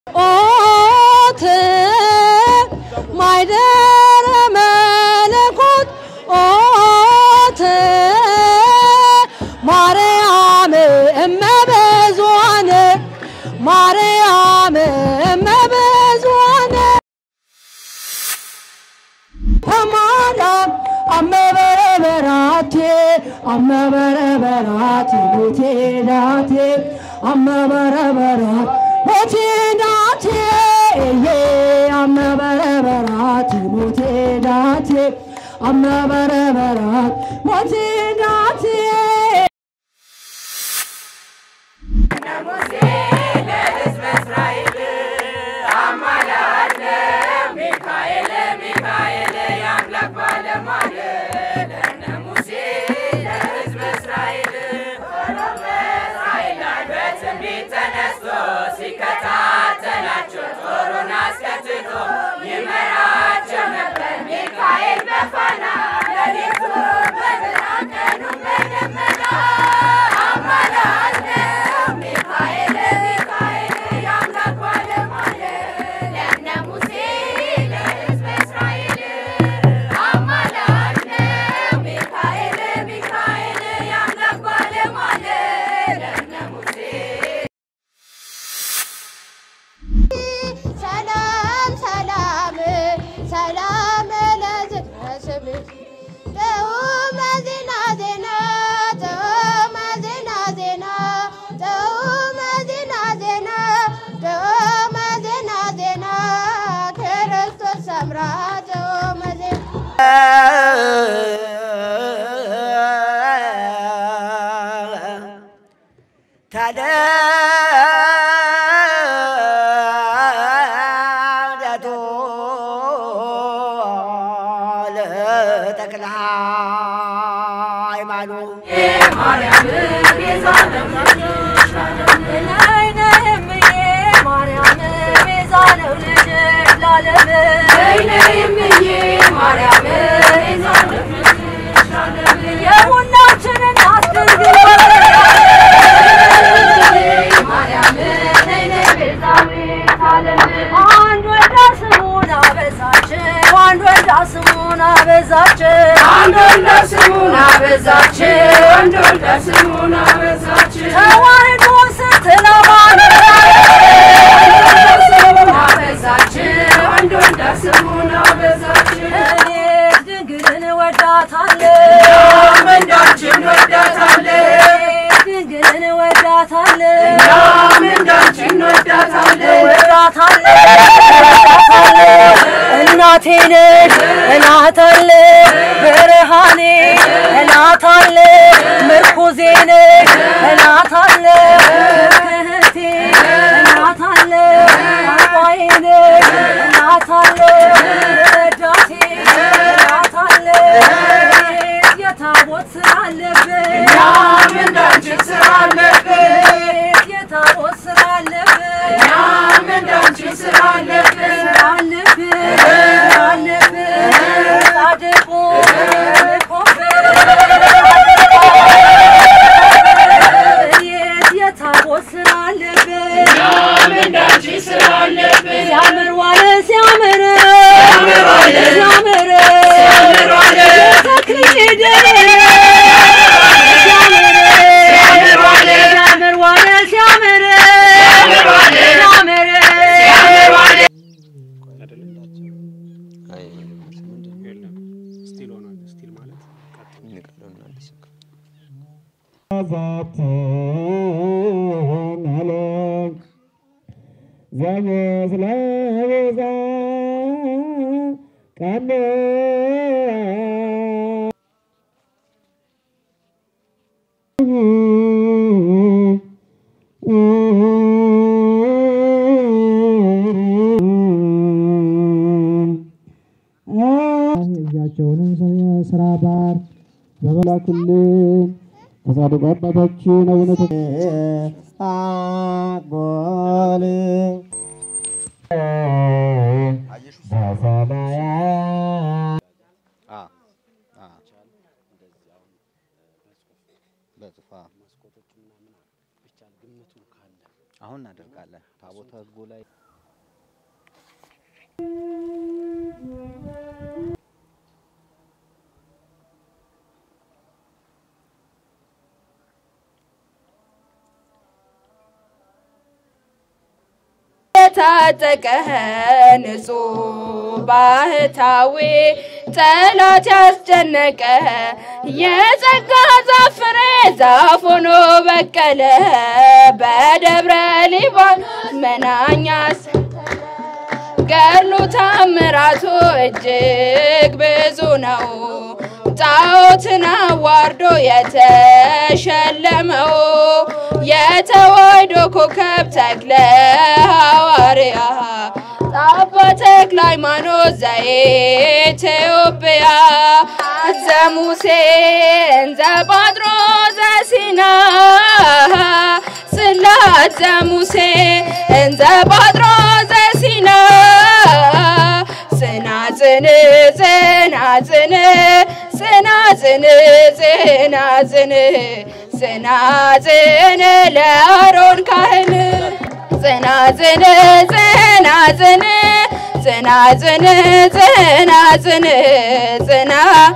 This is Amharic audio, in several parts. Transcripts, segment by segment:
ኦት ማይደረ መለኮት ኦት ማርያም እመበዙኃን ማርያም እመበዙኃን ተማርያም አመበረበራቴ አመበረበራት ሞቴ ዳቴ አመበረበራት ሞቴ ዳቴ ዬ አመበረበራት ሞቴ ዳቴ አመበረበራት ሞቴ ዳቴ ሰላም ሰላም ሰላም ለዝነስብሽ ጥዑመ ዜና ዜና ጥዑመ ዜና ዜና ጥዑመ ዜና ዜና ጥዑመ ዜና ዜና ክርስቶስ ሰምራ ጥዑመ ዜና ታደቶ ለተክለ ሃይማኖት የሁላችንን አስድርግ አንድ ወልዳ ስሙን አበዛችን አንድ ወልዳ ስሙን አበዛችን አንድ ወልዳ ስሙን አበዛችን አንድ ወልዳ ስሙን አበዛችን ተዋህዶ ስትለማን ስሙን አበዛችን አንድ ወልዳ ስሙን አበዛችን እኔ ድንግልን ወዳታለሁ ምንዳችን ወዳታለን ድንግልን ወዳታለሁ እኛም እንዳንቺን ወዳታለን ወዳታለሁ እናቴ ነሽ እናታለሁ ብርሃኔ እናታለሁ ምርኩዜ ነሽ እናታለሁ እህቴ እናታለሁ አቋዬ ነሽ እናታለሁ ረዳቴ እናታለሁ የታቦት ስራ አለብን እኛም እንዳንቺን ስራ አለብን የታቦት ስራ አለብን እኛም እንዳንቺን ስራ አለብን እኛም እንዳንቺን ስራ አለብን ሲያምር ዋለ ሲያምር ዋለ ሲያምር ሲያምር ዋለ ተክልዬ ደሬ ሲያምር ሲያምር ዋለ ሲያምር ዋለ ሲያምር ሲያምር ዋለ ሲያምር ሲያምር ዋለ እጃቸውንም ስራ ባር በመላክልን ከጻድቁ አባታችን አቡነ አጎል አሁን እናደርጋለን። ታቦተ ሕጉ ላይ የታጠቀ ንጹሕ ባህታዊ ጠላት ያስጨነቀ የጸጋ ዛፍ ፍሬ ዛፍ ሆኖ በቀለ በደብረ ሊባኖስ መናኛ ገድሉ ታምራቱ እጅግ ብዙ ነው። ጣዖትን አዋርዶ የተሸለመው የተዋሕዶ ኮከብ ተክለ ሐዋርያ አባ ተክለ ሃይማኖት ዘኢትዮጵያ ዘሙሴ እንዘ ጳጥሮስ ዘሲና ጽላት ዘሙሴ እንዘ ጳጥሮስ ዘሲና ጽናጽን ጽናጽን ጽናጽን ጽናጽን ጽናጽን ለአሮን ካህን ጽናጽን ጽናጽን ጽናጽን ጽናጽን ጽና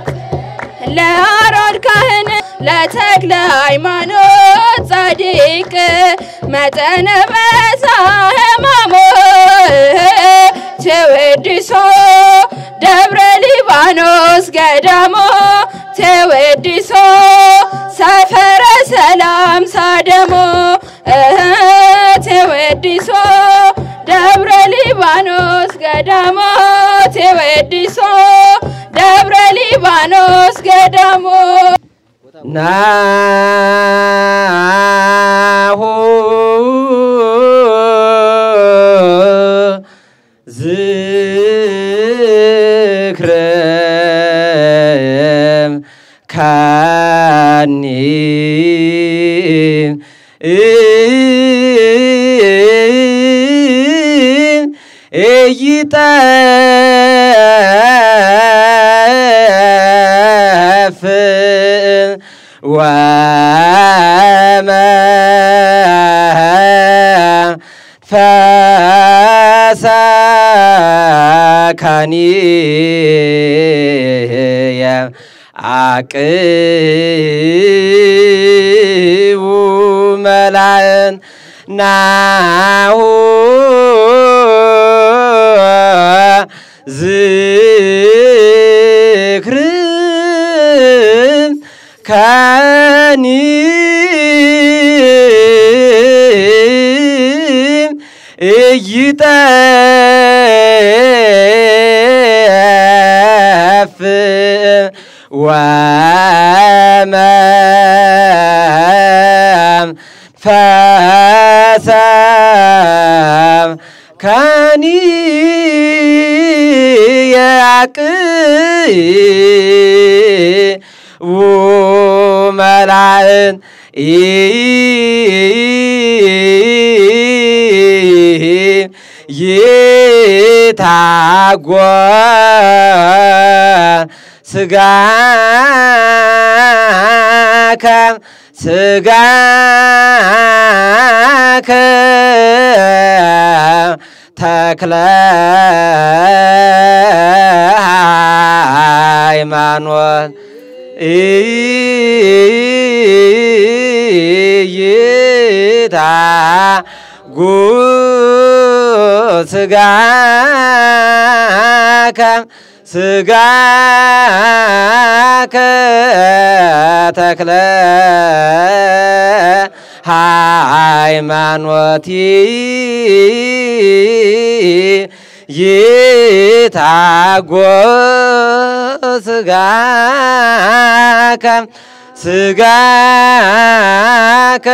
ለአሮን ካህን ለተክለ ሃይማኖት ጻድቅ መጠነ በዛ ሕማሞ ተወድሶ ደብረ ሊባኖስ ገዳሞ ተወድሶ ሰፈረ ሰላም ሳደሞ እህ ተወድሶ ደብረ ሊባኖስ ገዳሞ ተወድሶ ደብረ ሊባኖስ ገዳሞ ናሁ ዝክረ ካኒ እይጠፍ ወመንፈሳካኒየ አቅቡ መላእን ናሁ ዝክር ከኒ እይጠፍ ወመንፈሳም ከኒ ያቅቡ መላእን ይታጓ ስጋከ ስጋከ ተክለ ሃይማኖት እይታ ጉ ስጋከ ስጋከ ተክለ ሃይማኖት ይታጎ ስጋከ ስጋከ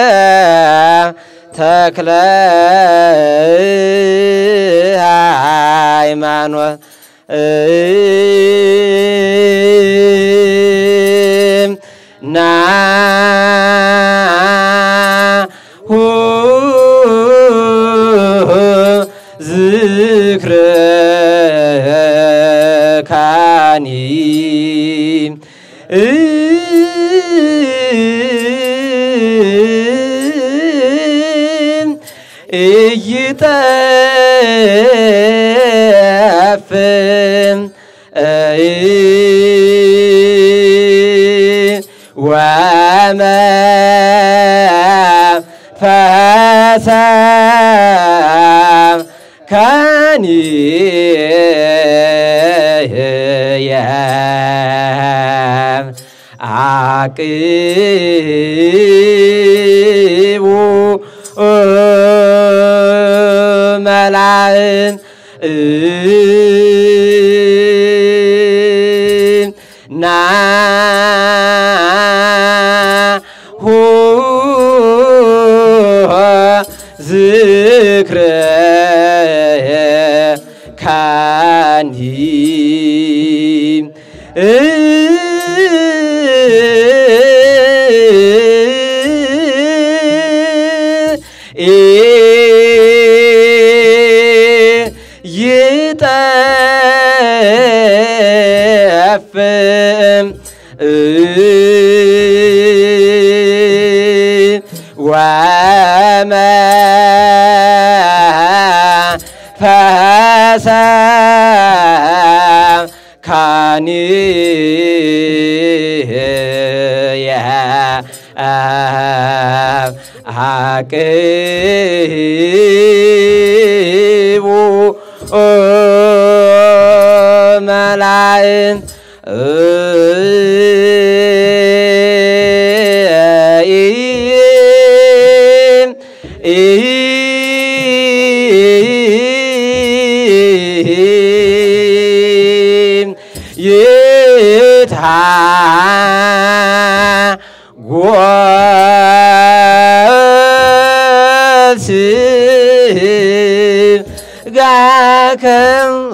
ተክለ ሃይማኖት ናሁ ዝክረ ካኒ ይጠፍም ወመንፈሰ ከኒየ አቅቡ መላእን ናሁ ዝክረ ካኒ ይጠፍም ወመንፈሰ ካኒየ አቅቡ መላእን ይታ ጎስ ጋከም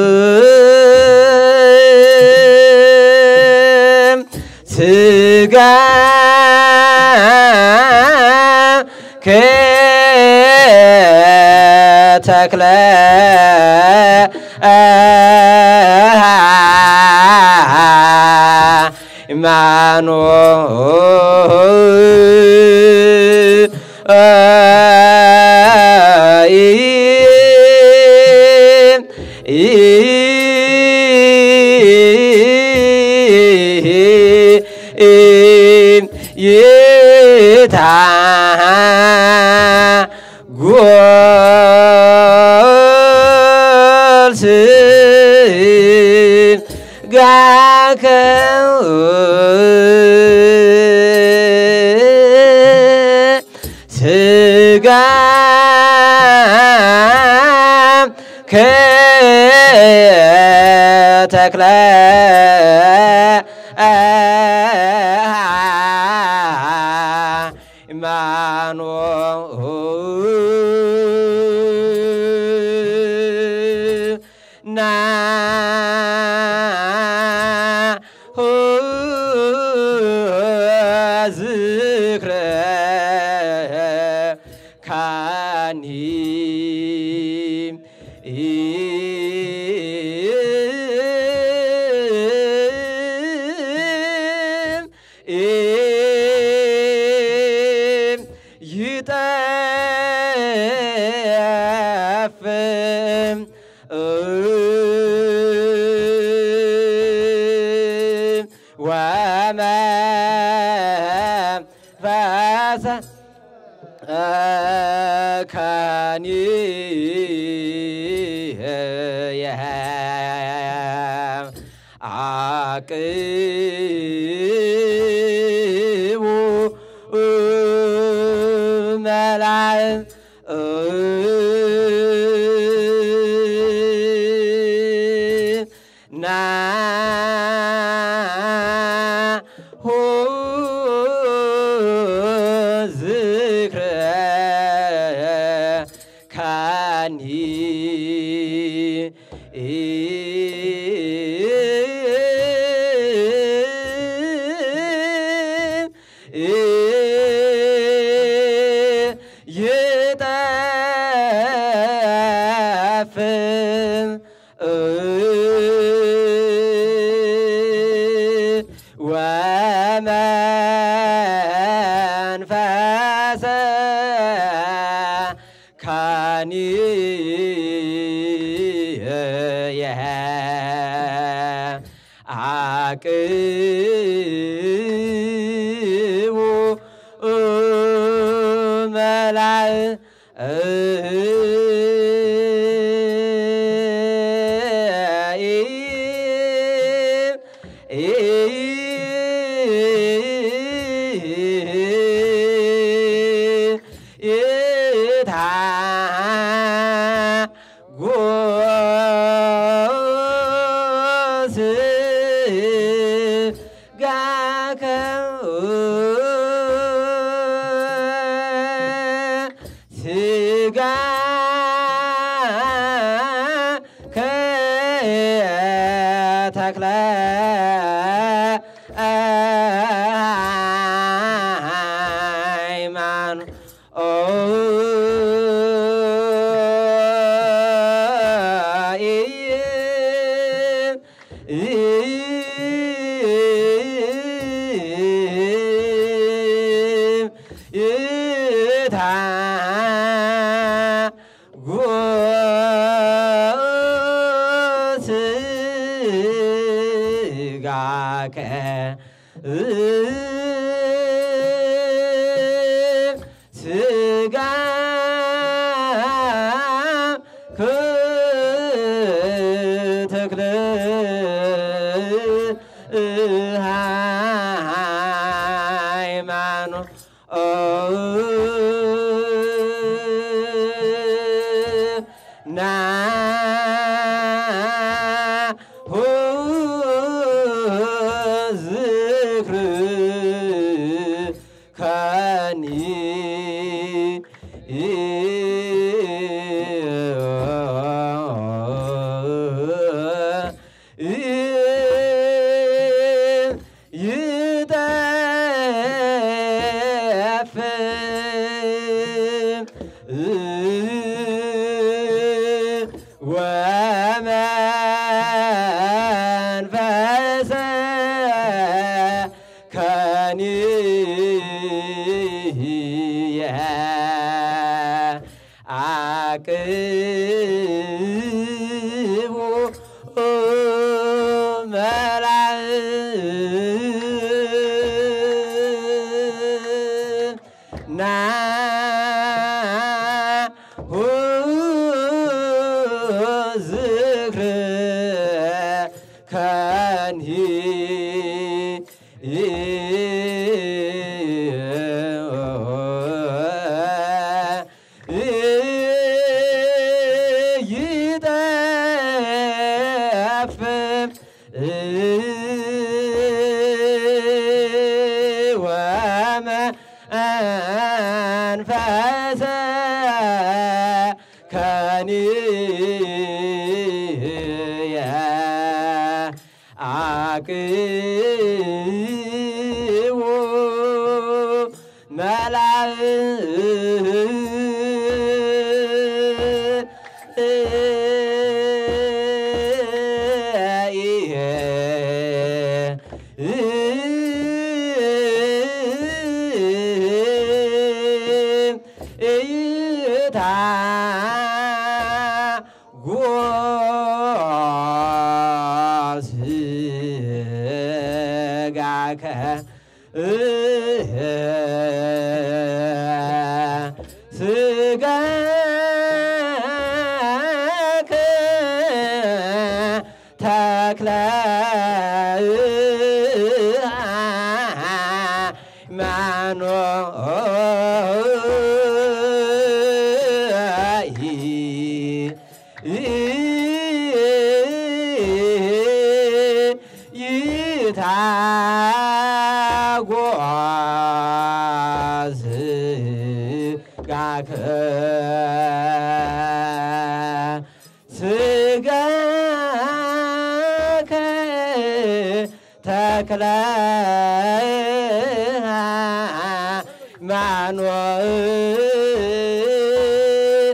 ስጋ ከተክለ ይታ ጎልስ ጋከ ስጋ ከተክለ ማኖ ና ዝክረ ካኒ ይጠፍም ወመንፈሰ ካኒ አቅቡ መላእ ናሁ ዝክረ ካኒ ይጠፍም ወመንፈሰ ካኒ ተክለ ስጋከ ስጋ ተክለ ሃይማኖት ና ሁ ዝክር ከኒ ይጠፍ ወመንፈሰ ከኒየ አቅቡ መላእክት ና ሁ ዝክር ከኒ ይጠፍ ወመንፈሰ ከኒየ አቅቡ እይታ ጎስጋከ ስጋከ ተክለ ይታጓዝ ጋከ ስጋከ ተክለ ማኖእ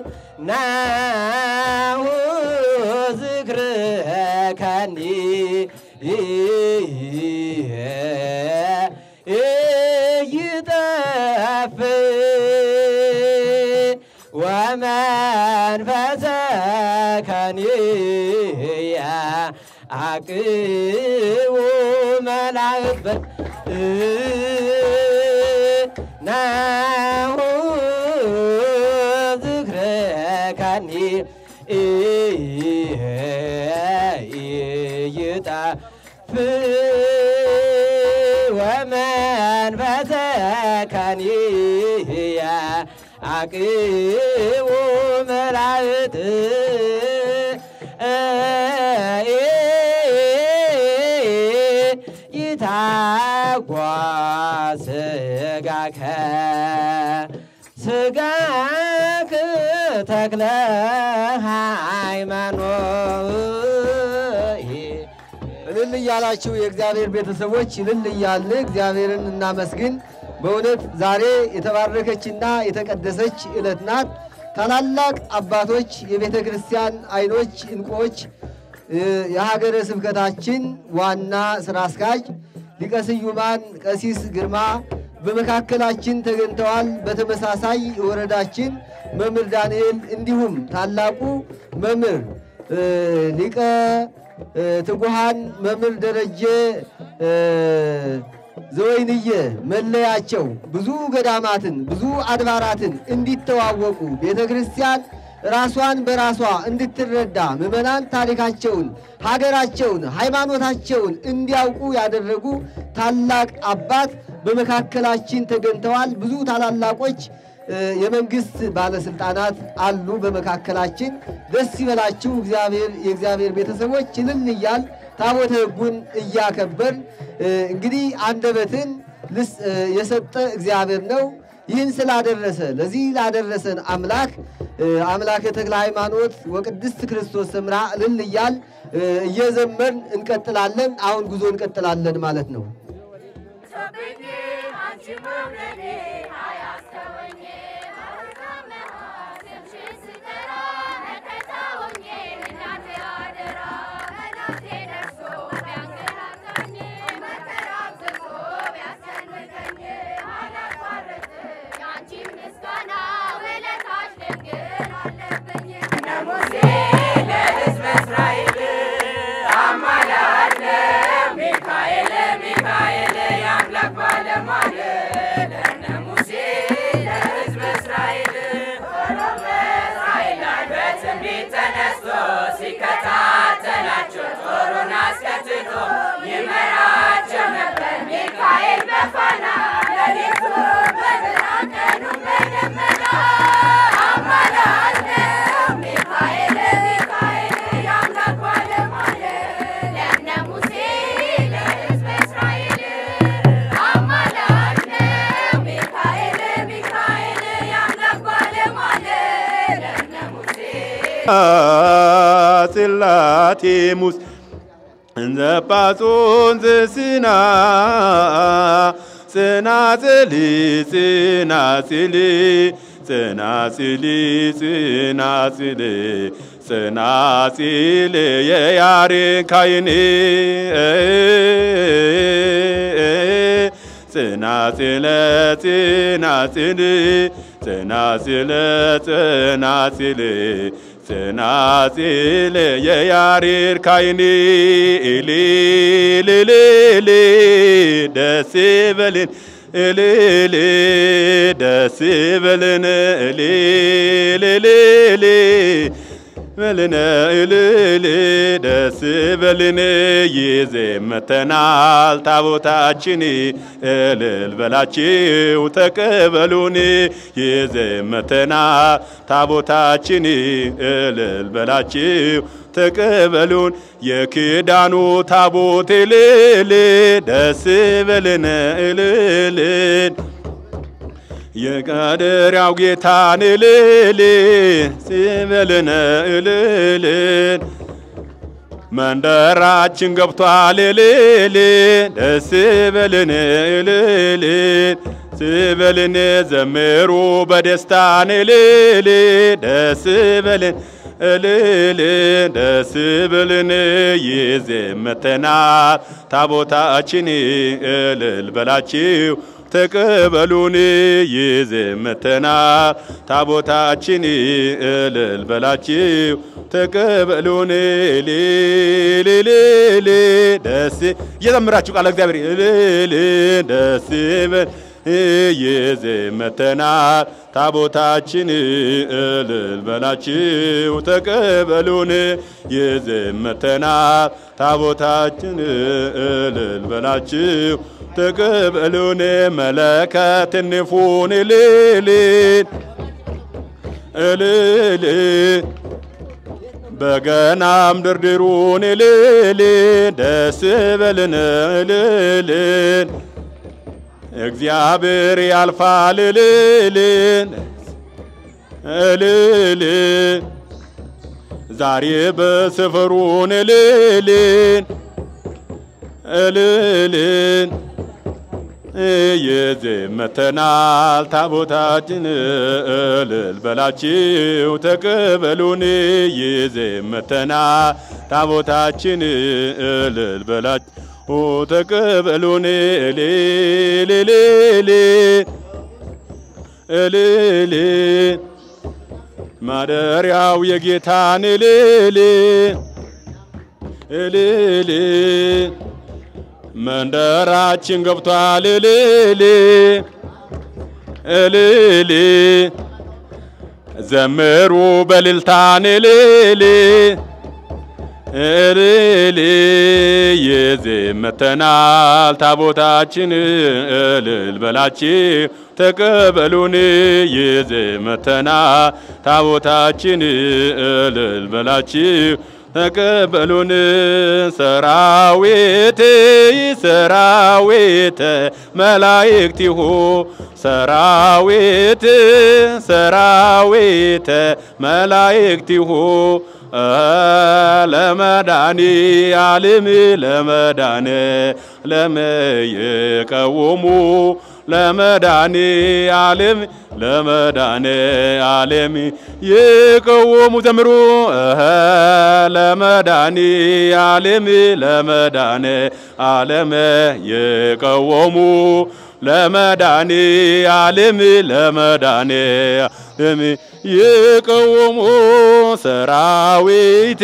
ናሁ ዝክርከኒ ይጠፍ ወመንፈሰ ከኒየ አቅቡ መላእክት ናሁ ዝክረካኒ ይጣፍ ወመንፈሰካኒያ አቅቡ መላእክት ይታጓ ስጋከ ስጋክ ተክለ ሃይማኖት እልል እያላችሁ የእግዚአብሔር ቤተሰቦች እልል እያልን እግዚአብሔርን እናመስግን። በእውነት ዛሬ የተባረከችና የተቀደሰች ዕለት ናት። ታላላቅ አባቶች፣ የቤተ ክርስቲያን አይኖች፣ እንቁዎች፣ የሀገረ ስብከታችን ዋና ስራ አስኪያጅ ሊቀ ስዩማን ቀሲስ ግርማ በመካከላችን ተገኝተዋል። በተመሳሳይ የወረዳችን መምህር ዳንኤል እንዲሁም ታላቁ መምህር ሊቀ ትጉሃን መምህር ደረጀ ዘወይንየ መለያቸው ብዙ ገዳማትን ብዙ አድባራትን እንዲተዋወቁ ቤተ ክርስቲያን ራሷን በራሷ እንድትረዳ ምዕመናን ታሪካቸውን፣ ሀገራቸውን፣ ሃይማኖታቸውን እንዲያውቁ ያደረጉ ታላቅ አባት በመካከላችን ተገኝተዋል። ብዙ ታላላቆች የመንግስት ባለስልጣናት አሉ በመካከላችን። ደስ ይበላችሁ እግዚአብሔር የእግዚአብሔር ቤተሰቦች እልል እያል ታቦተ ሕጉን እያከበርን እንግዲህ አንደበትን የሰጠ እግዚአብሔር ነው። ይህን ስላደረሰ ለዚህ ላደረሰን አምላክ አምላከ ተክለ ሃይማኖት ወቅድስት ክርስቶስ ሰምራ እልል እያል እየዘመርን እንቀጥላለን። አሁን ጉዞ እንቀጥላለን ማለት ነው። ጽላቴሙስ እንዘ ጳጾን ዘስና ጽናጽል ጽናጽል ጽናጽል ጽናጽል ጽናጽል የያሬድ ካህን ጽናጽለ ጽናጽል ጽናጽለ ጽናጽል ጽናጽል የያሬድ ካህን እልልልል ደስ በልን እልል ደስ በልን እልልልል በልን እልል ደስ በልን ይዘመተናል ታቦታችን እልል በላችሁ ተቀበሉን ይዘመተናል ታቦታችን እልል በላችሁ ተቀበሉን የክዳኑ ታቦት እልል ደስ በልን እልልን የቀደሪያው ጌታን እልል ሲበልን እልልን መንደራችን ገብቷል እልል ደስ በልን እልልን ስበልን ዘምሩ በደስታን እልል ደስ በልን እልል ደስ በልን ይዘመተናል ታቦታችን እልል በላችሁ ተቀበሉን ይዘመተና ታቦታችን እልል በላችሁ ተቀበሉን ሌሌሌሌ ደስ እየዘምራችሁ ቃለ እግዚአብሔር እልል ደስ በል ይዘመተናል ታቦታችን እልል በላችሁ ተቀበሉን ይዘመተናል ታቦታችን እልል በላችሁ ተቀበሉን መለከት ንፉን እልል እልል በገናም ድርድሩን እልል ደስ በልን እልል እግዚአብሔር ያልፋል እልል እልል ዛሬ በሰፈሩን እልል እልል ይዘመተናል ታቦታችን እልል በላችሁ ተቀበሉን ይዘመተናል ታቦታችን እልል በላችሁ ተቀበሉን እልልልል እልል ማደሪያው የጌታን እልል እልል መንደራችን ገብቷል እልል እልል ዘምሩ በልልታን እልል እልል ይዘመተናል ታቦታችን እልል በላችሁ ተቀበሉን ይዘመተናል ታቦታችን እልል በላችሁ ተቀበሉን ሰራዊት ሰራዊት መላእክቲሁ ሰራዊት ሰራዊት መላእክቲሁ ለመዳኒ ዓለም ለመዳነ ለመየቀውሙ ለመዳኒ ዓለም ለመዳነ ዓለም ይቀውሙ ዘምሩ ለመዳኒ ዓለም ለመዳነ ዓለም ይቀውሙ ለመዳኒ ዓለም ለመዳነ ዓለም ይቀውሙ ሰራዊት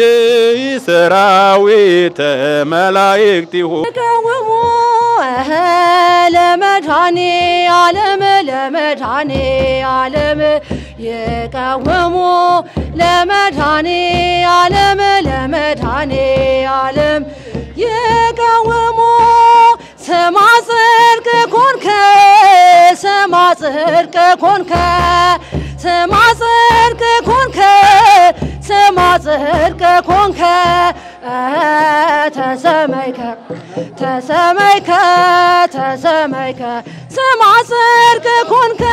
ሰራዊት መላእክቲሁ ይቀውሙ ለመድኃኔ ዓለም ለመድኃኔ ዓለም ይቀውሙ ለመድኃኔ ዓለም ለመድኃኔ ዓለም ይቀውሙ ስማ ጽድቅ ኮንከ ስማ ጽድቅ ኮንከ ስማ ጽድቅ ኮንከ ስማ ጽድቅ ኮንከ ተሰመይከ ተሰመይከ ተሰመይከ ስማ ጽድቅ ኮንከ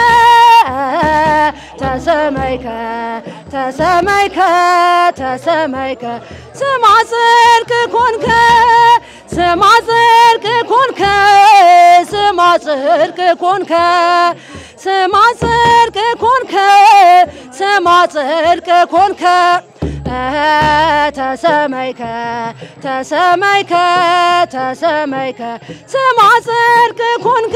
ተሰመይከ ተሰመይከ ተሰመይከ ስማ ጽድቅ ኮንከ ስማ ጽድቅ ኮንከ ስማ ጽድቅ ኮንከ ስማ ጽድቅ ኮንከ ስማ ጽድቅ ኮንከ ተሰመይከ ተሰመይከ ተሰመይከ ስማ ጽድቅ ኮንከ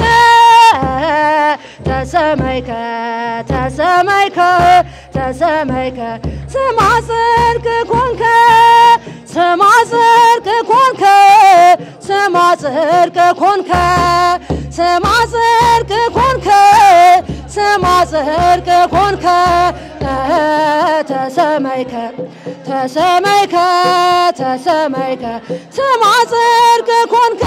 ተሰመይከ ተሰመይከ ተሰመይከ ስማ ጽድቅ ኮንከ ስማ ጽድቅ ኮንከ ስማ ጽድቅ ኮንከ ስማ ጽድቅ ኮንከ ስማ ጽድቅ ኮንከ ተሰመይከ ተሰመይከ ተሰመይከ ስማ ጽድቅ ኮንከ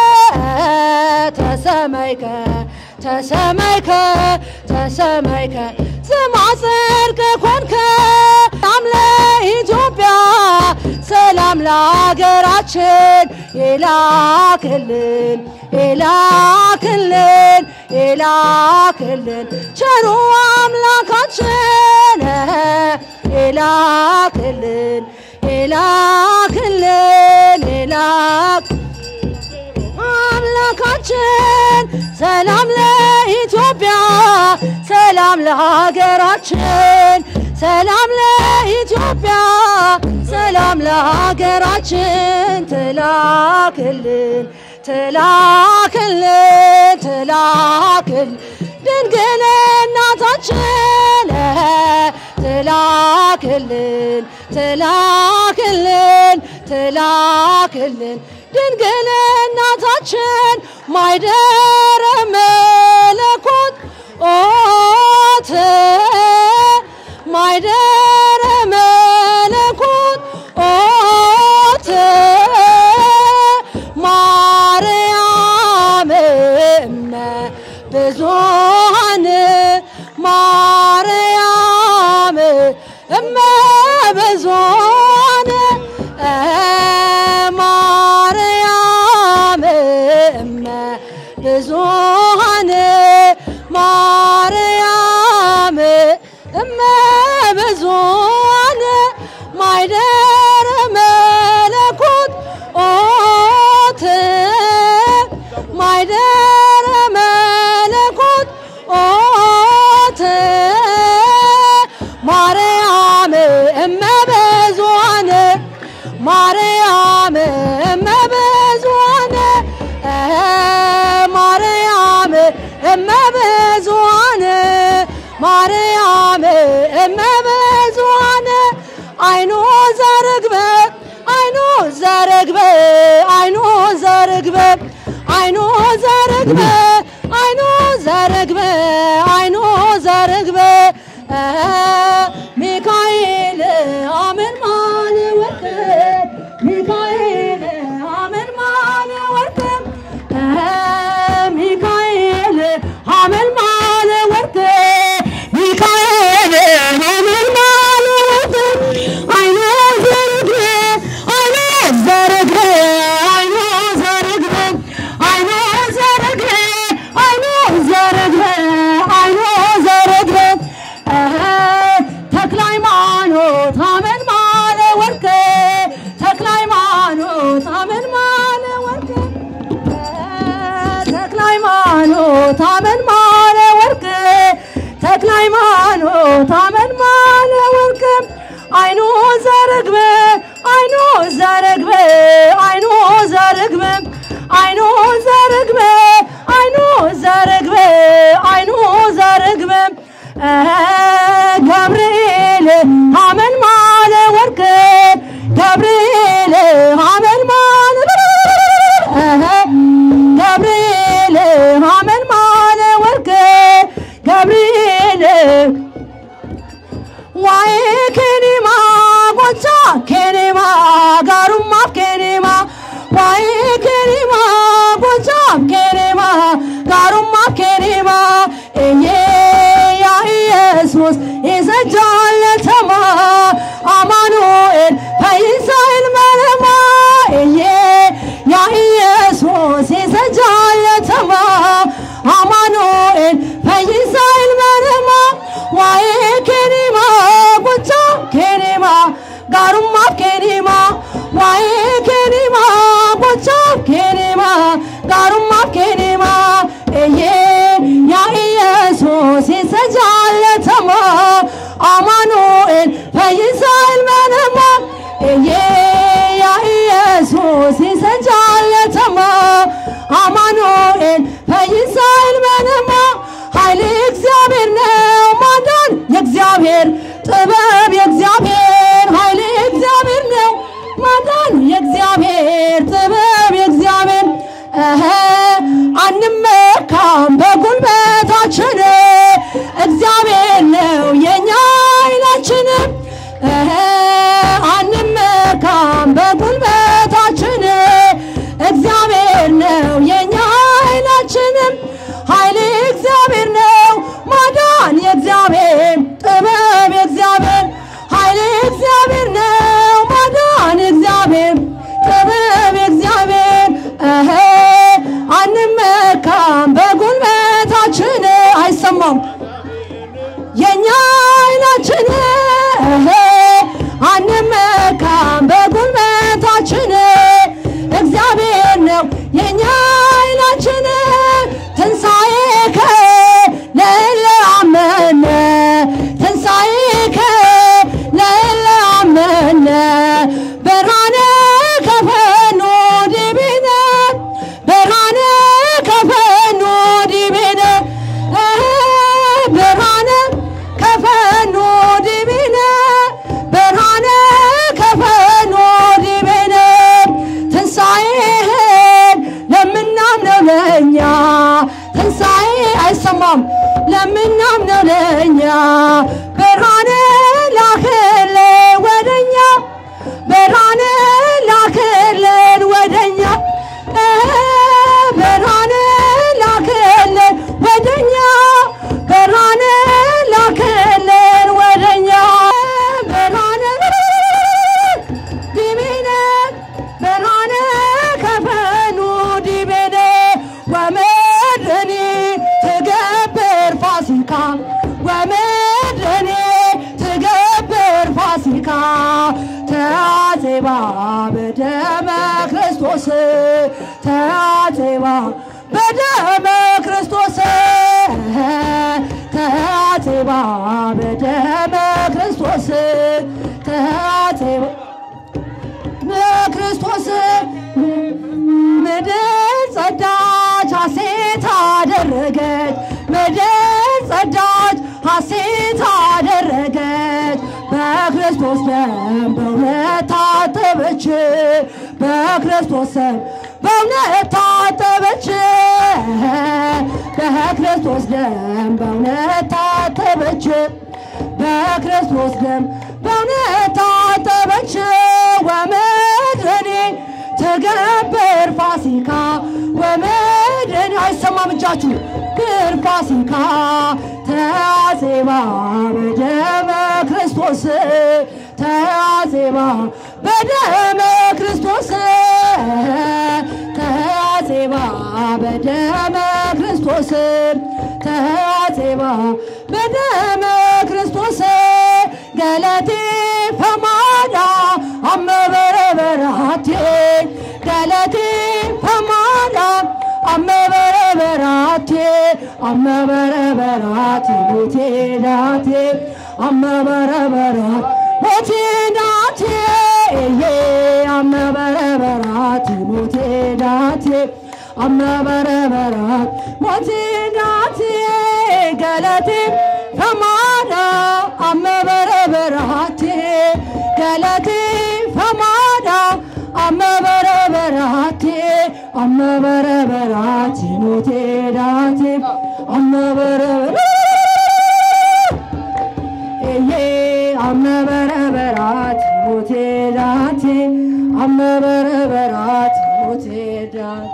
ተሰመይከ ተሰመይከ ተሰመይከ ስማ ጽድቅ ኮንከ ሰላም ለኢትዮጵያ ሰላም ለሀገራችን ይላክልን ይላክልን ይላክልን ቸሩ አምላካችን ይላክልን ይላክልን ይላክ አምላካችን ሰላም ለኢትዮጵያ ሰላም ለሀገራችን ሰላም ለኢትዮጵያ ሰላም ለሀገራችን ትላክልን ትላክልን ትላክል ድንግል እናታችን ትላክልን ትላክልን ትላክልን ድንግል እናታችን ማይደረ መለኮት ኦት ማይደረ መለኮት ኦት ማርያም እመ ብዙኃን ማርያም እመ ብዙኃን ማርያም እመ ብዙኃን ማርያም እመ ብዙኃን ማይደረ መለኮት ኦት ማይደረ መለኮት ኦት ማርያም እመ ብዙኃን ማርያም እመ ብዙኃን ማርያም እመ ብዙኃን ማርያም እመ ብዙኃን አይኖ ዘርግበ አይኖ ዘርግበ አይኖ ዘርግበ አይኖ ዘርግበ አይኖ ዘርግበ አይኖ ዘርግበ ሚካኤል አመን ማን ወርቅ ሚካኤል አመን ማን ወርቅ ሚካኤል አመን ማን ወርቅ ሚካኤል አመን ማን ወርቅ አይኖ ዘርግበ አይኖ ዘርግበ አይኖ ዘርግበ አይኖ ዘርግበ አይኖ ዘርግበ አይኖ ዘርግበ ተክለ ሃይማኖት አመን ማለ ወርቅ ተክለ ሃይማኖት አመን ማለ ወርቅ ተክለ ሃይማኖት አመን ማለ ወርቅ ተክለ ሃይማኖት አመን ማለ ወርቅ አይኖ ዘርግበ አይኖ ዘርግበ አይኖ ዘርግበ አይኖ ዘርግበ አይኖ ዘርግበ አይኖ ዘርግበ ገብርኤል አመን ማለ ወርቅ ገብርኤል አመን ማለ ገብርኤል አመን ማለ ወርቅ ገብርኤል ዋይ ኬኔማ ጎቻ ኬኔማ ጋሩማ ኬኔማ ዋይ ኬኔማ ጎቻ ኬኔማ ጋሩማ ኬኔማ እዬ ያ ኢየሱስ ይሰጃለተማ አማኑኤል ፈይሳይል መለማ እዬ ያ ኢየሱስ ይሰጃለተማ አማኑኤል ፈይሳይል መለማ ዋይ ኬኔማ ጎቻ ኬኔማ ጋሩማ ኬኔማ ዋይ ኬኔማ ጎቻ ኬኔማ ጋሩማ ኬኔማ እዬ ያ ኢየሱስ ይሰጃለተማ አማኑኤል ፈይሳይል መነማ እዬ ያ ኢየሱስ ይሰጃለተማ አማኑኤል ፈይሳይል መነማ ኃይል እግዚአብሔር ነው ማዳን የእግዚአብሔር ጥበብ የእግዚአብሔር ኃይል እግዚአብሔር ነው ማዳን የእግዚአብሔር ጥበብ የእግዚአብሔር እኸ አንመካም በጉልበታችን እግዚአብሔር ነው የኛ ኃይላችን እኸ አንመካም በጉልበታችን እግዚአብሔር ነው የኛ ኃይላችን ኃይል እግዚአብሔር ነው ማዳን የእግዚአብሔር ጥበብ የእግዚአብሔር ኃይል እግዚአብሔር ነው ማዳን እግዚአብሔር ጥበብ የእግዚአብሔር እኸ አንመካም በጉልበታችን አይሰማም የኛ ኃይላችን እኸ ወደኛ ብርሃን ላክልን ወደኛ ብርሃን ላክልን ወደኛ ብርሃን ላክልን ወደኛ ብርሃን ላክልን ወደኛ ብርሃን ዲቤነ ብርሃነ ከፈኑ ዲቤነ ወምድኒ ትገብር ፋሲካ ወምድኒ ትገብር ፋሲካ ተአዜባ በደመ ክርስቶስ ተአዜባ በደመ ክርስቶስ ተአዜባ በደመ ክርስቶስ ተአዜባ በክርስቶስ ምድር ጸዳች ሐሴት አደረገች ምድር ጸዳች ሐሴት አደረገች በክርስቶስ ደም በእውነት ታጠበች በክርስቶስ ደም በእውነት ታጠበች በክርስቶስ ደም በእውነት ታጠበች በክርስቶስ ደም በእውነት ታጠበች ወምድኒ ትገብር ፋሲካ ወምድኒ አይሰማም እጃችሁ ግር ፋሲካ ተአዜባ በደመ ክርስቶስ ተአዜባ በደመ ክርስቶስ ተአዜባ በደመ ክርስቶስ ተአዜባ በደመ ክርስቶስ ገለቴ ፈማዳ አመበረበራቴ ገለቴ ፈማዳ አመበረበራቴ አመበረበራቴ ሞቴ ዳቴ አመበረበራት ሞቴ ዳቴ ዬ አመበረበራት ሞቴ ዳቴ አመበረበራት ሞቴ ዳቴ ገለቴ ፈማዳ አመበረበራቴ ገለቴ ፈማዳ አመበረበራቴ አመበረበራቴ ሞቴ ዳቴ አመበረበራ ኤዬ አመበረበራት ሞቴ ዳቴ አመበረበራት ሞቴ ዳቴ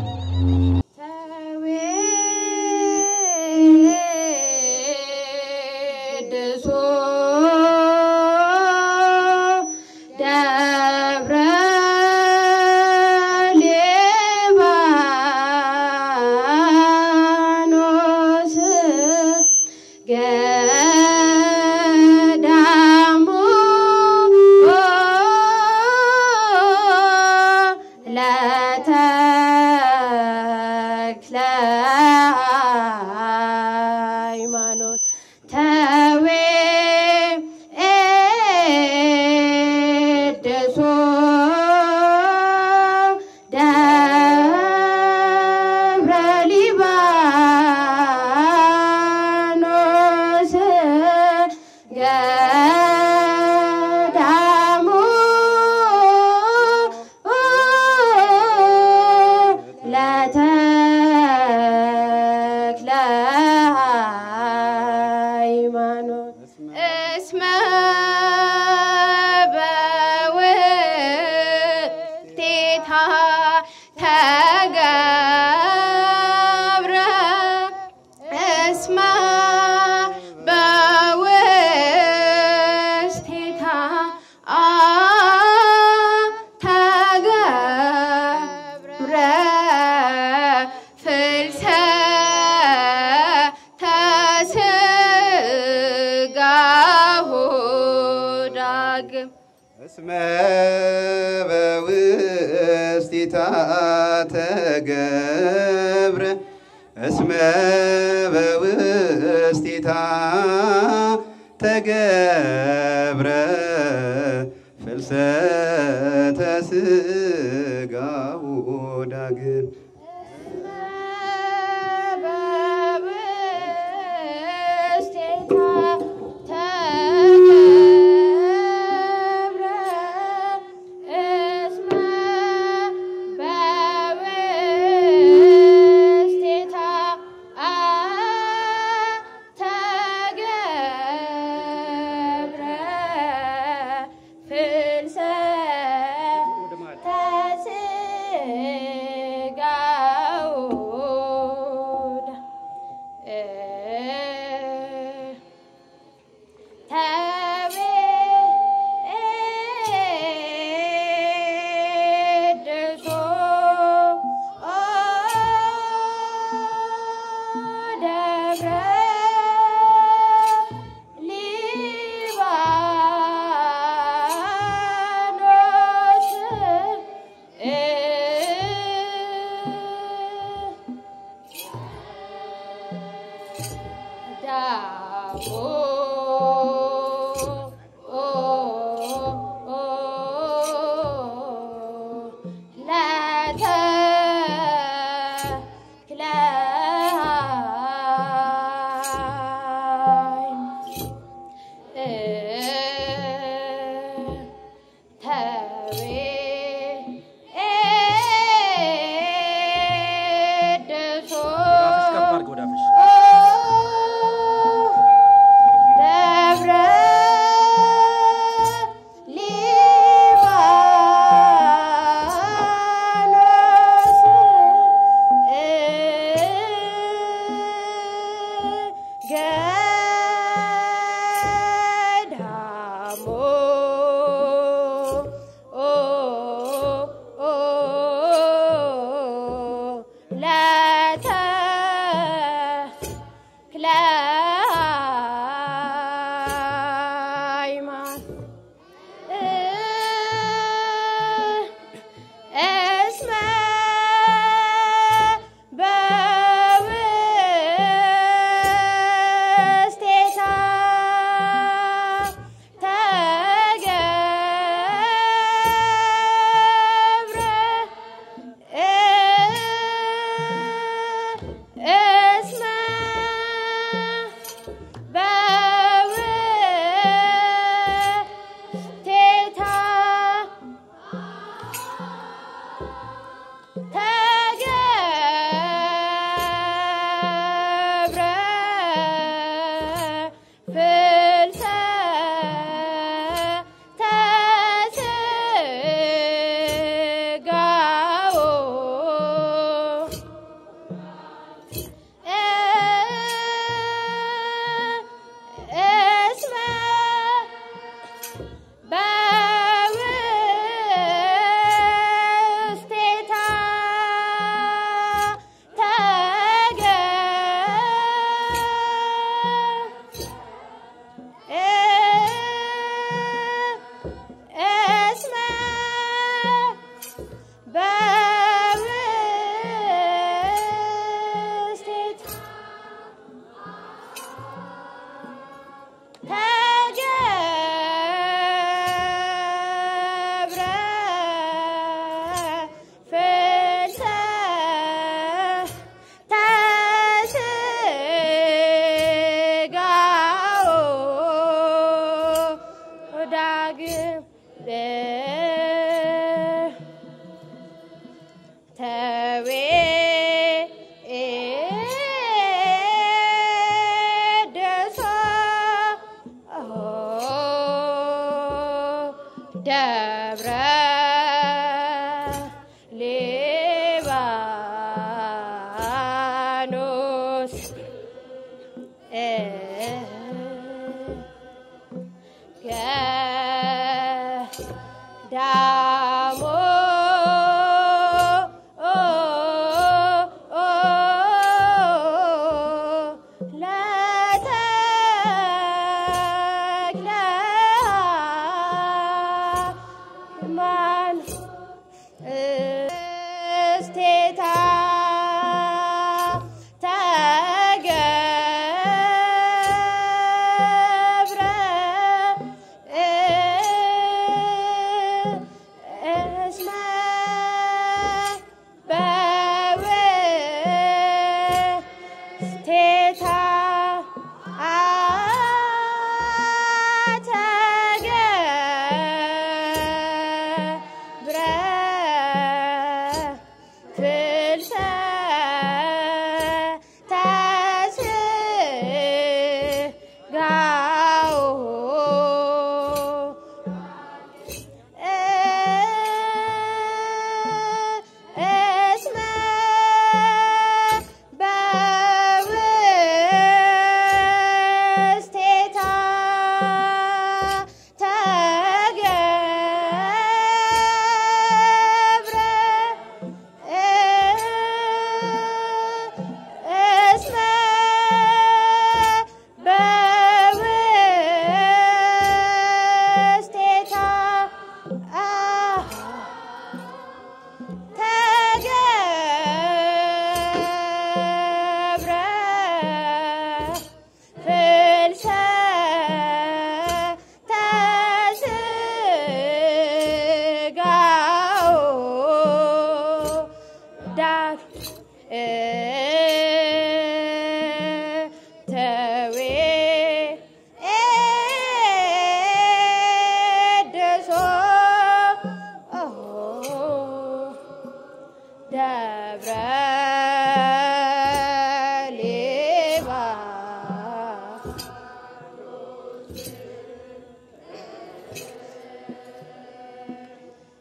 ተዌድሶ ደብረ ሊባኖስ ገዳሙ ለተክለ ሃይማኖት ተዌ ኤድሶ ደብረ ሊባኖስ ገዳሙ ለተክለ ሃይማኖት እስመ በውስቴታ ተገብረ እስመ በውስቴታ ተገብረ ፍልሰተ ስጋሁ ዳግም እስመ በውስቲታ ተገብረ እስመ በውስቲታ ተገብረ ፍልሰተ ስጋሁ ዳግም በውስቴታ ተገብረ እስመ በውስቴታ ተገብረ ፍልሰ ተስጋው ተቤድሶ ደብረ ሊባኖስ ዳቦ ለተክለ ተቤድሶ ደብረ ሊባኖስ ገዳሞ ለተክለ ሃይማኖት እስመ በውስቴታ ተገብረ እስመ በውስቴታ ተገብረ ፍልሰ ተስጋው እስመ በውስቴታ እስመ በውስቴታ ተገብረ ፍልሰ ተስጋው ዳግም ተዌ ደሶ ደብረ ሊባኖስ ገዳሞ ለተክለ ሃይማኖት እስቴታ ተገብረ እስመ በውስቴታ ተገብረ ፍልሰ ተስጋው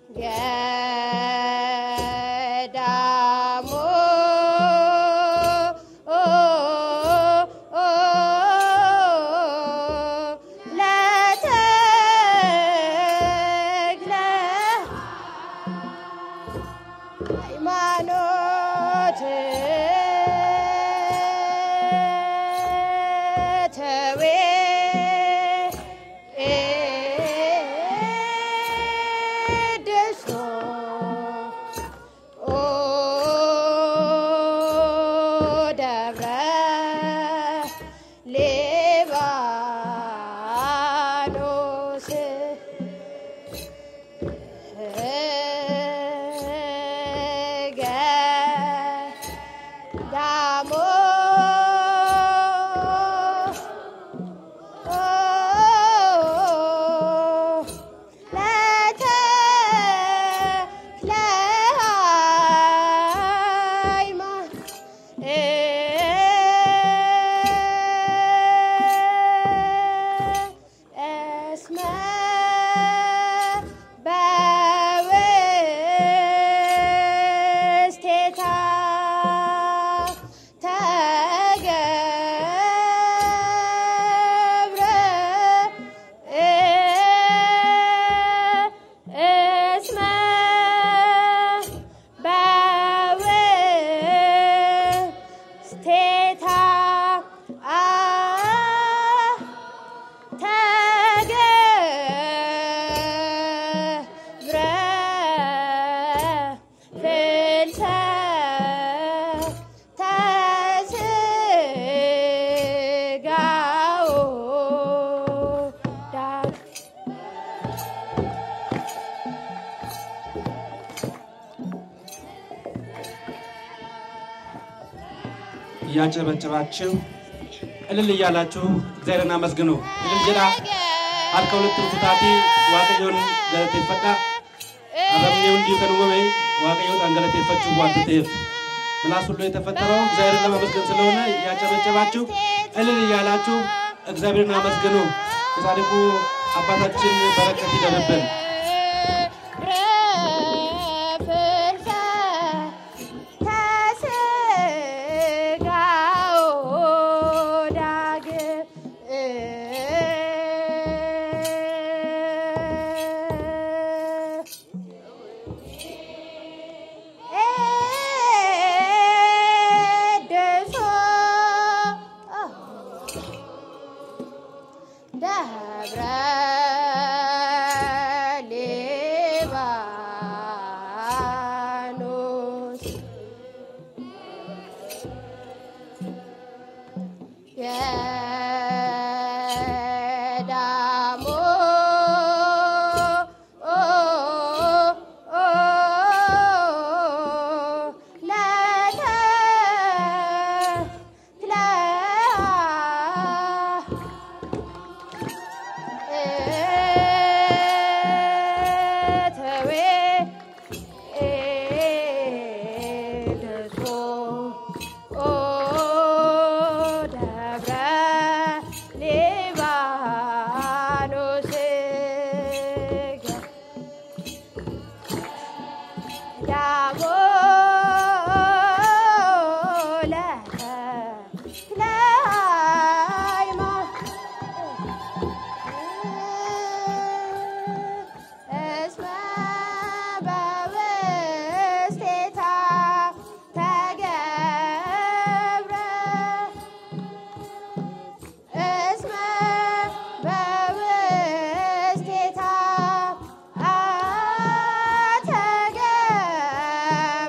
ገዳሙ ለተክለ ሃይማኖት ተዌ ደሶ ኦ ደብረ ሊባኖስ ገዳሞ ለተክለ እስመ በውስቴታ ተገብረ እስመ በውስቴታ ተገብረ ፍልሰተ ስጋው ዳግ እያጨበጨባችሁ እልል እያላችሁ እግዚአብሔርን አመስግኑ። እልል ጀዳ harka walitti rukutaatii waaqayyoon galateeffadhaa. Arrabni hundi kan uumame waaqayyoodhaan galateeffachuuf waanta ta'eef ምላስ ሁሉ የተፈጠረው እግዚአብሔርን ለማመስገን ስለሆነ እያጨበጨባችሁ እልል እያላችሁ እግዚአብሔርን አመስግኑ። የጻድቁ አባታችን በረከት ይደርብን። ደብረ ሊባኖስ ገዳሙ ለተክለ ተዌ ደሶ ኦ ደብረ ሊባኖስ ዳሞ ለተክለ እስመ በውስቴታ ተገብረ እስመ በውስቴታ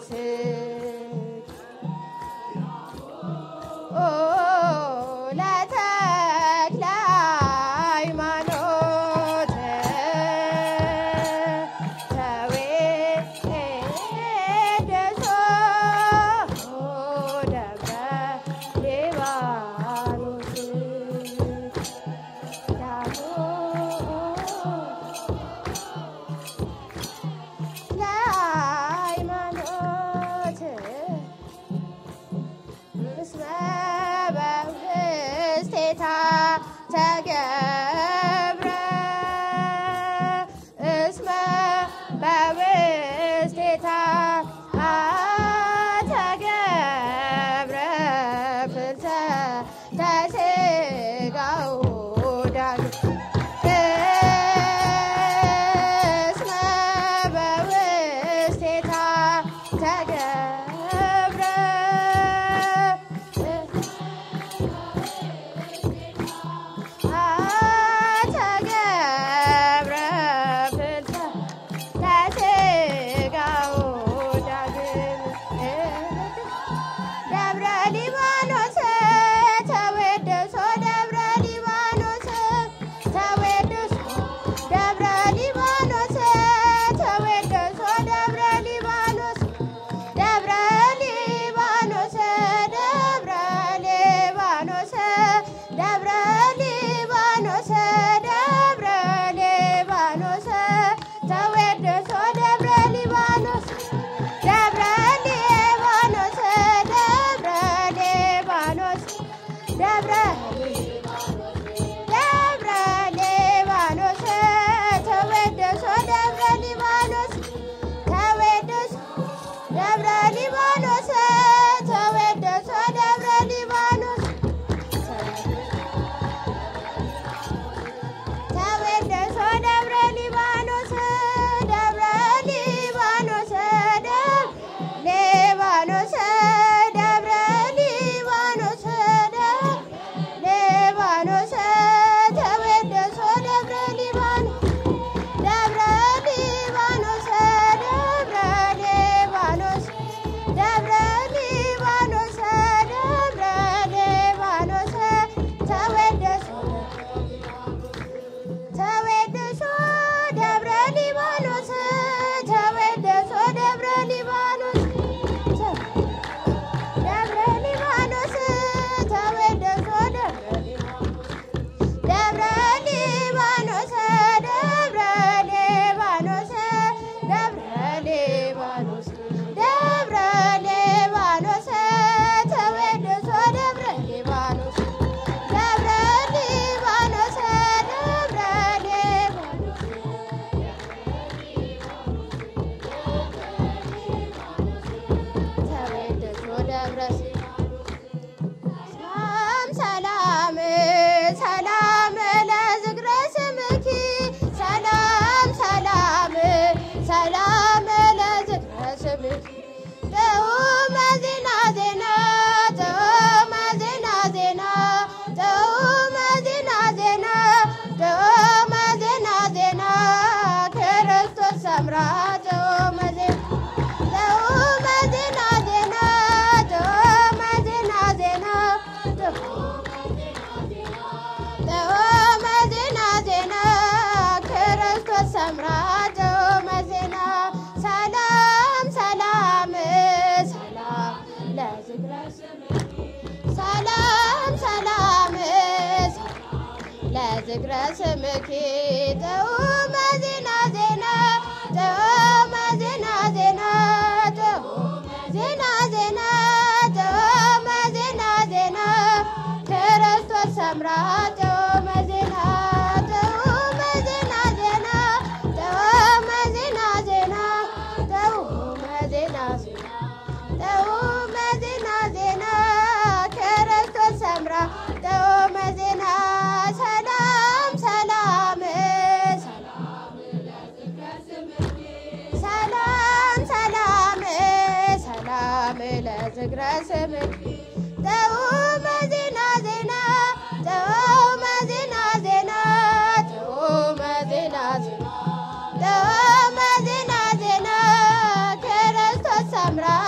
ኦ ለተክለ ሃይማኖት ተዌደሶ ደብረ ሊባኖስ ዳሞ ለሃይማኖት እስመ በውስቴታ ተገብረ እስመ በውስቴታ ተገብረ ፍልተ ተስጋው ዳግም እስመ በውስቴታ ተገብረ ተገብረ ፍልተ ተስጋው ዳግም ደብረ ሊባኖስ ተወደሶ ደብረ ሊባኖስ ተወደሶ ደብረ ሊባኖስ ተወደሶ ደብረ ሊባኖስ ደብረ ሊባኖስ ደብረ ሊባኖስ ደብረ ሊባኖስ ደብረ ሊባኖስ ተወደሶ ደብረ ሊባኖስ ደብረ ሊባኖስ ደብረ ሊባኖስ ደብረ ደብረ ሊባኖስ ተወደሶ ደብረ ሊባኖስ ተወደሶ ደብረ ሊባኖስ ተወደሶ ደብረ ሊባኖስ ተወደሶ ደብረ ሊባኖስ ደብረ ሊባኖስ ደብረ ሊባኖስ ደብረ ሊባኖስ ደብረ ሊባኖስ ተወደሶ ደብረ ሊባኖስ ደብረ ሊባኖስ ደብረ ሊባኖስ ደብረ ሊባኖስ ደብረ ሊባኖስ ተወደሶ ተወደሶ ደብረ ሊባኖስ ተወደሶ ደብረ ሊባኖስ ደብረ ሊባኖስ ተወደሶ ደብረ ደብረ ሊባኖስ ደብረ ሊባኖስ ደብረ ሊባኖስ ደብረ ሊባኖስ ተወደሶ ደብረ ሊባኖስ ደብረ ሊባኖስ ደብረ ሊባኖስ ተወደሶ ደብረ ሰላም ሰላም ሰላም ለዝክረ ስምኪ ሰላም ሰላም ሰላም ለዝክረ ስምኪ ጥዑመ ዜና ዜና ጥዑመ ዜና ዜና ጥዑመ ዜና ዜና ጥዑመ ዜና ዜና ክርስቶስ ሰምራ ጥዑመ ዜና ጥዑመ ዜና ዜና ጥዑመ ዜና ዜና ጥዑመ ዜና ዜና ክርስቶስ ሰምራ ጥዑመ ዜና ሰላም ሰላም ሰላም ለዝክረ ሰላም ሰላም ለዝክረ ስምኪ ጥዑመ ዜና ዜና ጥዑመ ዜና ዜና ጥዑመ ዜና ዜና ጥዑመ ዜና ዜና ክርስቶስ ሰምራ ጥዑመ ዜና ጥዑመ ዜና ዜና ጥዑመ ዜና ዜና ጥዑመ ዜና ዜና ጥዑመ ዜና ዜና ክርስቶስ ሰምራ ጥዑመ ዜና ሰላም ሰላም ሰላም ሰላም ሰላም ለዝክረ ስምኪ ጥዑመ ዜና ዜና ጥዑመ ዜና ዜና ጥዑመ ዜና ዜና ጥዑመ ዜና ዜና ክርስቶስ ሰምራ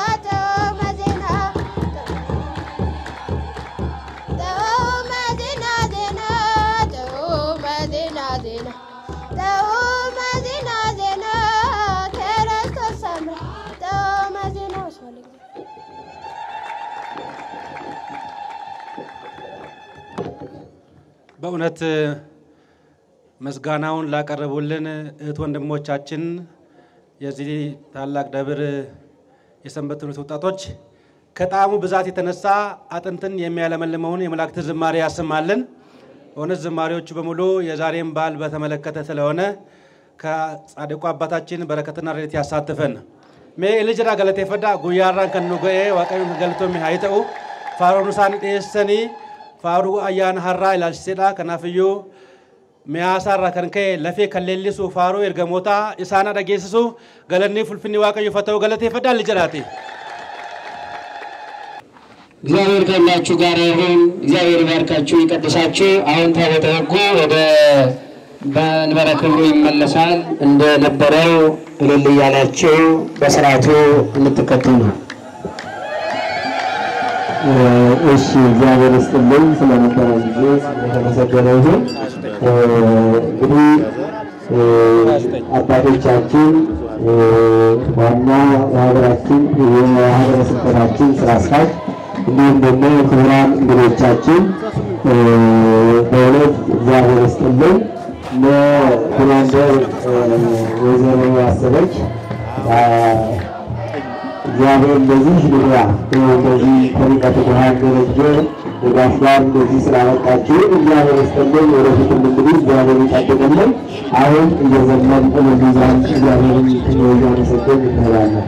በእውነት ምስጋናውን ላቀረቡልን እህት ወንድሞቻችን የዚህ ታላቅ ደብር የሰንበት ትምህርት ወጣቶች ከጣዕሙ ብዛት የተነሳ አጥንትን የሚያለመልመውን የመላእክት ዝማሬ ያሰማልን። በእውነት ዝማሬዎቹ በሙሉ የዛሬን በዓል በተመለከተ ስለሆነ ከጻድቁ አባታችን በረከትና ረድኤት ያሳትፈን። ሜ ልጅራ ገለቴ ፈዳ ጉያራን ከኑ ገኤ ዋቀዩ ገልቶሚ ሀይተኡ ፋሮኑ ሳኒ ዴሰኒ ፋሩ አያን ሀራ ኢላልሲሴዳ ከናፍዩ ሚያሳራ ከንከ ለፌ ከሌሊሱ ፋሩ ኤርገሞታ ኢሳና ደጌስሱ ገለኒ ፉልፍኒ ዋቀዩ ፈተው ገለቴ ፈዳ ልጅራቴ እግዚአብሔር ከሁላችሁ ጋር ይሁን። እግዚአብሔር ይባርካችሁ፣ ይቀድሳችሁ። አሁን ታቦተ ሕጉ ወደ መንበረ ክብሩ ይመለሳል። እንደነበረው እልል እያላችሁ በስርዓቱ እንድትከተሉ ነው። እሺ እግዚአብሔር ይስጥልኝ ስለነበረ ጊዜ ስለተመሰገነ ይሁን። እንግዲህ አባቶቻችን ዋና የሀገራችን የሀገረ ስብከታችን ስራ አስኪያጅ እንዲሁም ደግሞ ክቡራን እንግዶቻችን በእውነት እግዚአብሔር ይስጥልኝ። ለኮማንደር ወይዘሮ ያሰበች እግዚአብሔር እንደዚህ ልያ እንደዚህ ከርቀት ብርሃን ደረጀ ድጋፍ ጋር እንደዚህ ስላመጣችሁ እግዚአብሔር ይስጥልን። ወደፊትም እንግዲህ እግዚአብሔር ይጠብቅልን። አሁን እየዘመን እልልያን እግዚአብሔርን እያመሰገን እንሄዳለን።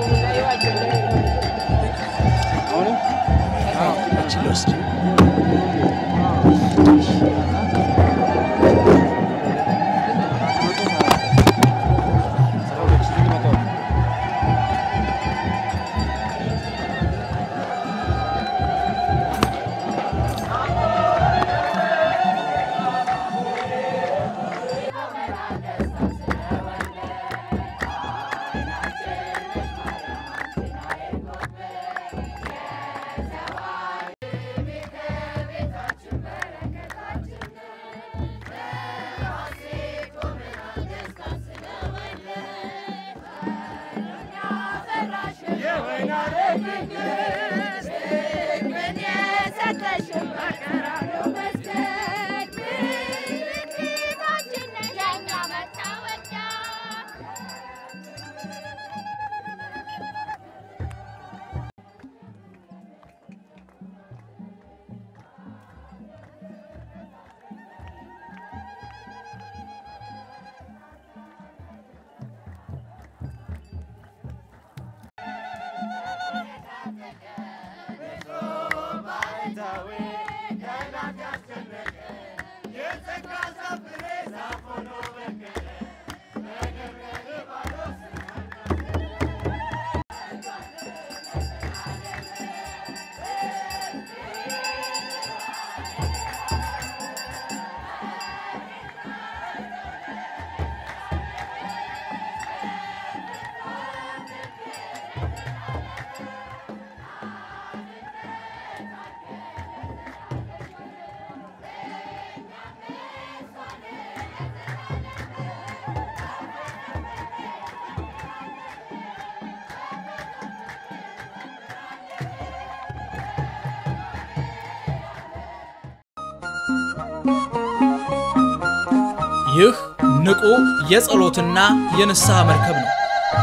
ይህ ንቁ የጸሎትና የንስሐ መርከብ ነው።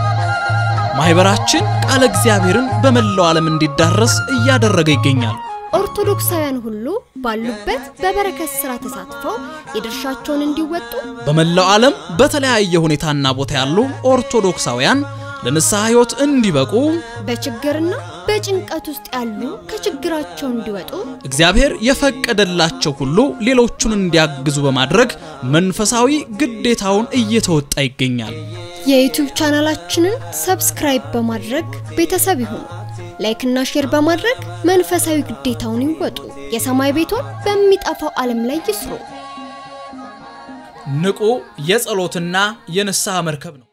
ማህበራችን ቃለ እግዚአብሔርን በመላው ዓለም እንዲዳረስ እያደረገ ይገኛል። ኦርቶዶክሳውያን ሁሉ ባሉበት በበረከት ስራ ተሳትፈው የድርሻቸውን እንዲወጡ በመላው ዓለም በተለያየ ሁኔታና ቦታ ያሉ ኦርቶዶክሳውያን ለንስሐ ሕይወት እንዲበቁ በችግርና በጭንቀት ውስጥ ያሉ ከችግራቸው እንዲወጡ እግዚአብሔር የፈቀደላቸው ሁሉ ሌሎቹን እንዲያግዙ በማድረግ መንፈሳዊ ግዴታውን እየተወጣ ይገኛል። የዩቲዩብ ቻናላችንን ሰብስክራይብ በማድረግ ቤተሰብ ይሁኑ። ላይክና ሼር በማድረግ መንፈሳዊ ግዴታውን ይወጡ። የሰማይ ቤቶን በሚጠፋው ዓለም ላይ ይስሩ። ንቁ የጸሎትና የንስሐ መርከብ ነው።